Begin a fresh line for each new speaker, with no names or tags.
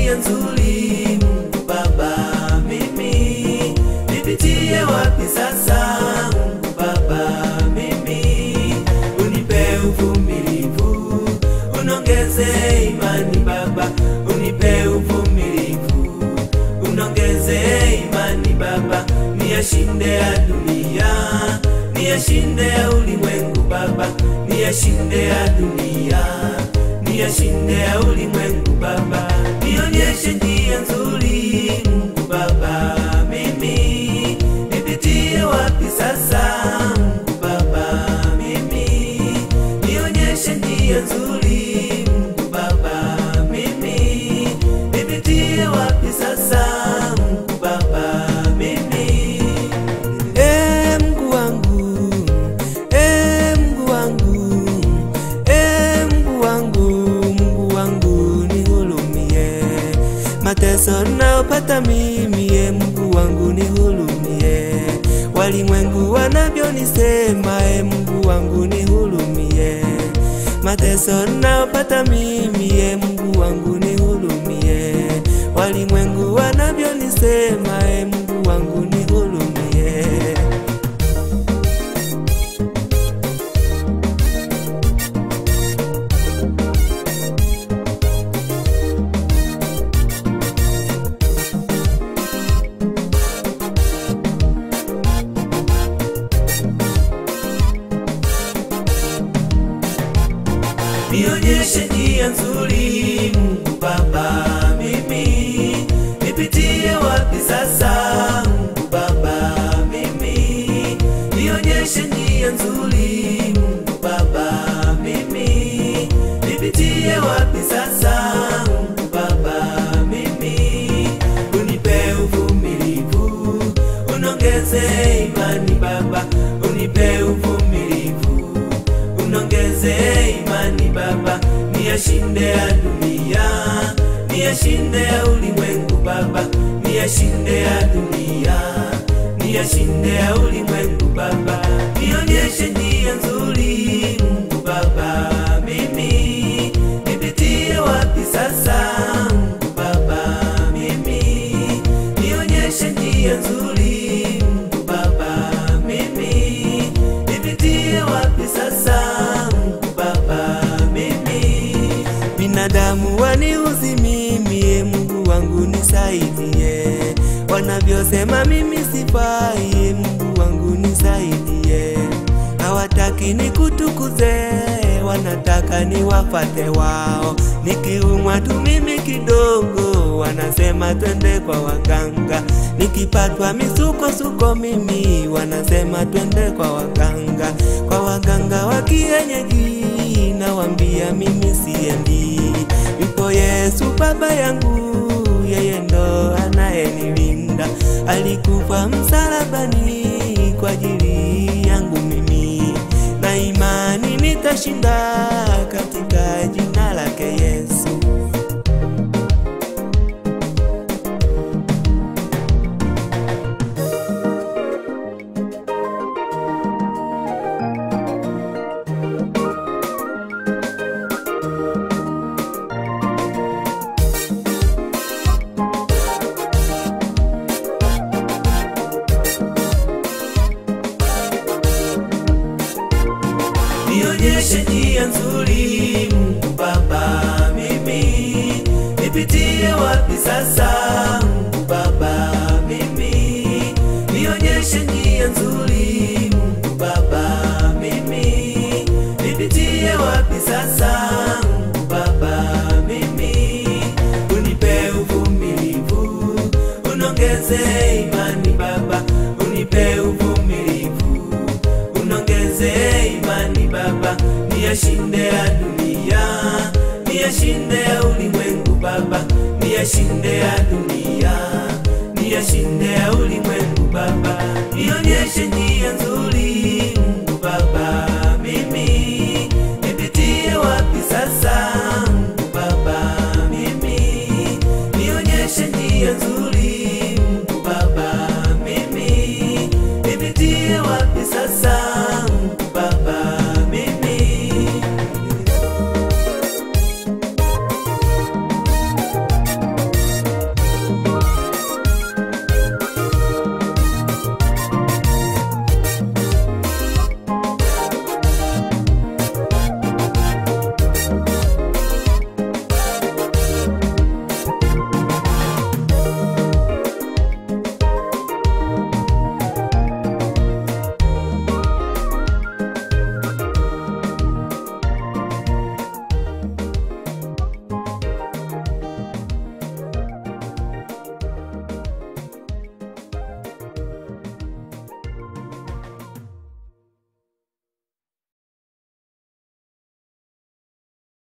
njia nzuri Mungu Baba, mimi nipitie wapi sasa Mungu Baba, mimi unipe uvumilivu, unongeze imani Baba, unipe uvumilivu, unongeze imani Baba, niyashinde ya dunia, niyashinde ya ulimwengu Baba, niyashinde ya dunia, niyashinde ya ulimwengu Baba, nionyeshe njia nzuri Mungu Baba, mimi nipitie wapi sasa Mungu Baba, mimi nionyeshe njia nzuri Mungu Baba, mimi nipitie wapi sasa Mungu Baba, mimi e Mungu wangu e Mungu wangu e Mungu wangu Mungu wangu nihurumie mateso nayopata mimi e Mungu wangu nihurumie walimwengu wanavyonisema e Mungu wangu nihurumie mateso nayopata mimi e Mungu wangu nihurumie walimwengu wanavyonisema e Mungu wangu nihurumie nionyeshe njia nzuri Mungu Baba, mimi nipitie wapi sasa Mungu Baba, mimi nionyeshe njia nzuri Mungu Baba, mimi nipitie wapi sasa Mungu Baba, mimi unipe uvumilivu, unongeze imani Baba, unipe uvumilivu unongeze imani Baba, niyashinde ya dunia, niyashinde ya ulimwengu Baba, niyashinde ya dunia, niyashinde ya ulimwengu Baba, nionyeshe njia nzuri Mungu Baba, mimi nipitie wapi sasa Mungu Baba, mimi nionyeshe njia nzuri Mungu Baba, mimi nipitie wapi sasa Mungu Baba, mimi binadamu waniuzi mimi, e Mungu wangu nisaidie, wanavyosema mimi sifai, e Mungu wangu nisaidie, hawataki nikutukuze, wanataka niwafate wao, nikiumwa tu mimi kidogo, wanasema twende kwa waganga, nikipatwa misukosuko mimi, wanasema twende kwa waganga, kwa waganga wa kienyeji, nawambia mimi siendi, yupo Yesu baba yangu, yeye ndo anayenilinda, alikufa msalabani kwa ajili yangu mimi, na imani nitashinda katika jina lake Yesu. nionyeshe njia nzuri Mungu Baba, mimi nipitie wapi sasa Mungu Baba, mimi nionyeshe njia nzuri Mungu Baba, mimi nipitie wapi sasa Mungu Baba, mimi unipe uvumilivu, unongeze imani Baba, unipe uvumilivu, unongeze imani Baba, niyashinde ya dunia, niyashinde ya ulimwengu Baba, niyashinde ya dunia, niyashinde ya ulimwengu Baba, nionyeshe njia nzuri